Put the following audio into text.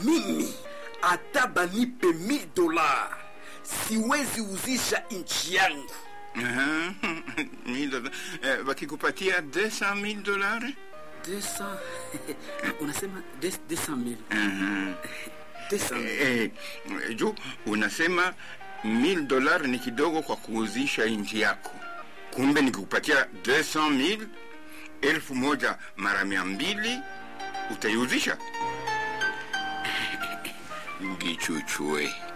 mimi hata banipe 1000 dola siwezi uzisha nchi yangu Aha, mille dollars. Eh, wakikupatia 200,000 dolari 200 unasema 200000 Aha. 200000 Eh, eh, juu unasema 1000 dolari ni kidogo kwa kuuzisha nchi yako, kumbe nikikupatia 200,000 elfu moja mara mia mbili utaiuzisha? Ngichuchue.